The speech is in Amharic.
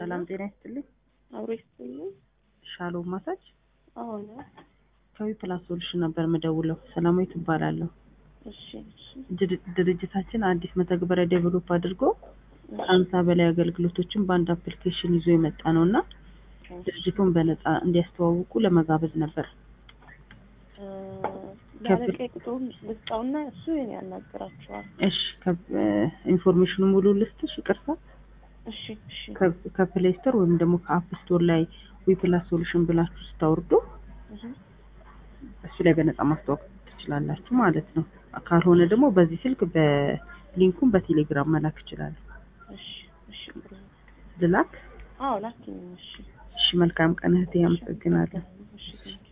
ሰላም ጤና ይስጥልኝ። አብሮ ይስጥልኝ። ሻሎም ማሳጅ አሁን ከዊ ፕላስ ሶሉሽን ነበር የምደውለው። ሰላማዊት እባላለሁ። እሺ እሺ ድር- ድርጅታችን አዲስ መተግበሪያ ዴቨሎፕ አድርጎ ከሀምሳ በላይ አገልግሎቶችን በአንድ አፕሊኬሽን ይዞ የመጣ ነው እና ድርጅቱን በነፃ እንዲያስተዋውቁ ለመጋበዝ ነበር። ለአለቃ ቁጥሩን ልስጣውና እሱ የኔ ያናግራቸዋል። እሺ ኢንፎርሜሽኑ ሙሉ ልስጥሽ? ይቅርታ እሺ እሺ ከ- ከፕሌይ ስቶር ወይም ደግሞ ከአፕ ስቶር ላይ ዊ ፕላስ ሶሉሽን ብላችሁ ስታወርዱ እህ፣ እሱ ላይ በነፃ ማስተዋወቅ ትችላላችሁ ማለት ነው። ካልሆነ ደግሞ በዚህ ስልክ በሊንኩን በቴሌግራም መላክ ይችላል። እሺ እሺ ጥሩ ነው። ልላክ? አዎ ላኪኝ። እሺ እሺ መልካም ቀን እህቴ፣ አመሰግናለሁ። እሺ ቴንኪው